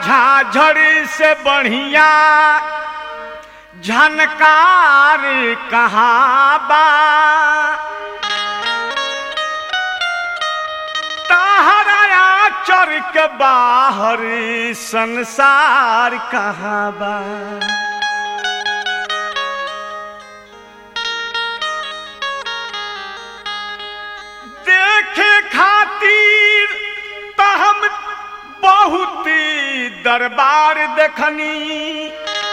झाझड़ से बढ़िया झनकार कहाँ बा तहरा चर के बाहर संसार कहाँ बा देखे खातिर त हम बहुत दरबार देखनी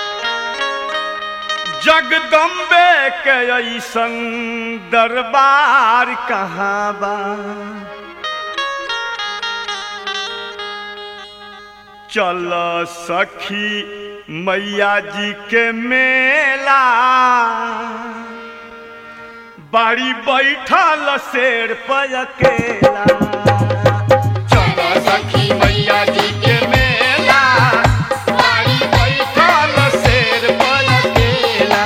जगदम्बे के ऐसन दरबार कहाँ बा चल सखी मैया जी के मेला बाड़ी बैठल शेर पर अकेला चल सखी मैया जी के मेला बाड़ी बैठल शेर पर अकेला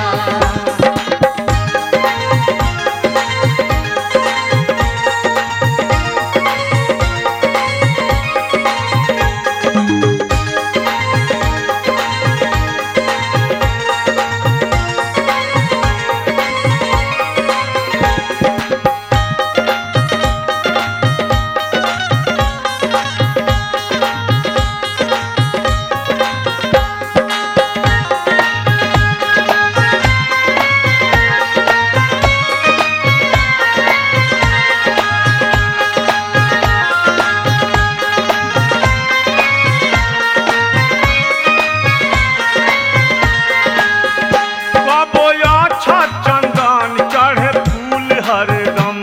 कबो अच्छा चंदन चढ़े फूल हरदम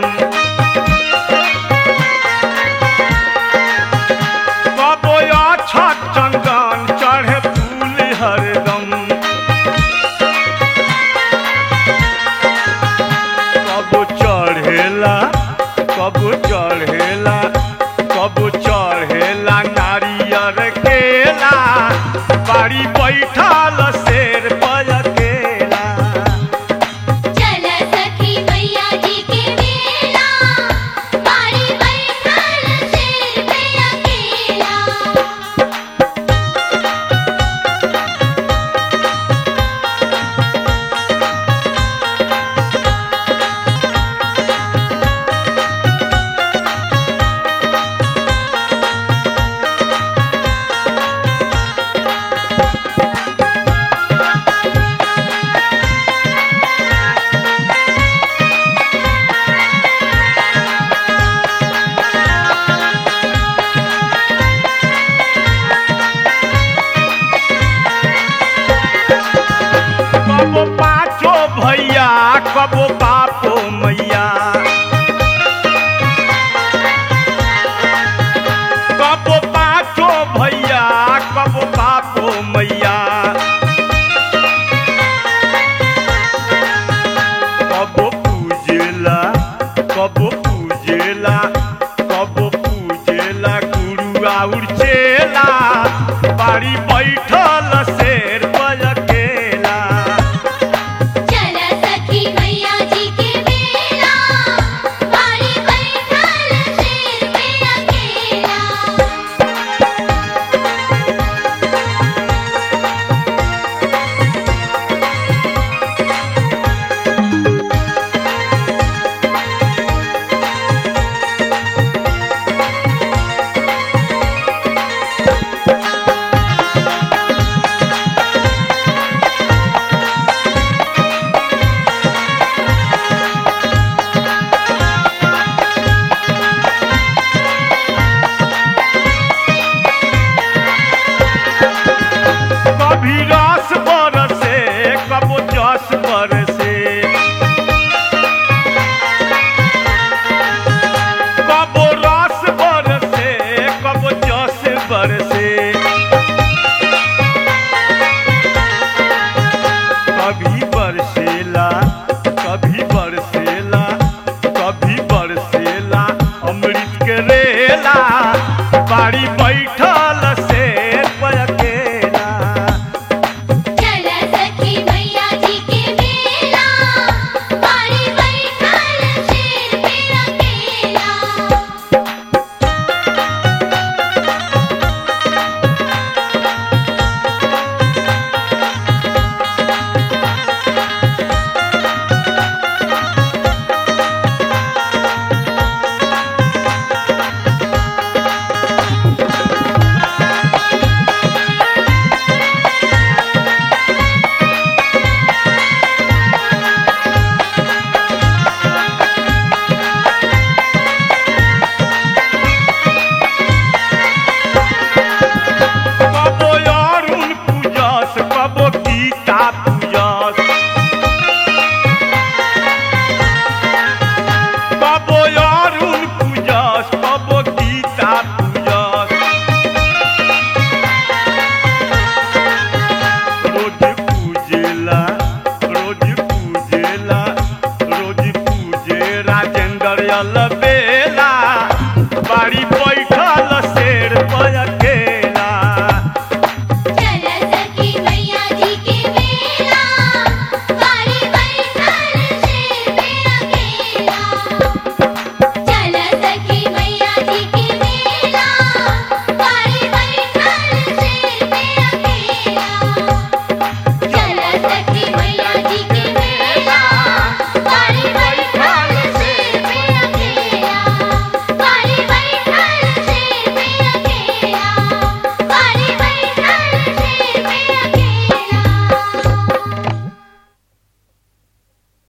कबो अच्छा चंदन चढ़े फूल हरदम कबो चढ़ेला कबो चढ़ेला कबो चढ़ेला नारियर केला बाड़ी बैठल शेर पर अकेला चल सखी मैया जी के मेला बाड़ी बैठल शेर पे अकेला कबो पाँचो भैया कबो बापो मैया कबो पाँचो भैया कबो बापो मैया कबो पूजेला कबो पूजेला कबो पूजेला गुरु आउर चेला बाड़ी बैठल शेर पर अकेला चल सखी मैया जी के मेला बाड़ी बैठल शेर पे अकेला कभी रस बरसे कबो जस बरसे कबो रस बरसे कबो जस बरसे कभी बरसेला कभी बरसेला कभी बरसेला अमृत के रेला बाड़ी बैठल शेर पर अकेला चल सखी मैया जी के मेला बाड़ी बैठल शेर पे अकेला पूजस कबो अरुण पूजस कबो गीता पूजस रोज पूजेला रोज पूजेला रोज पूजे राजेंद्र अलग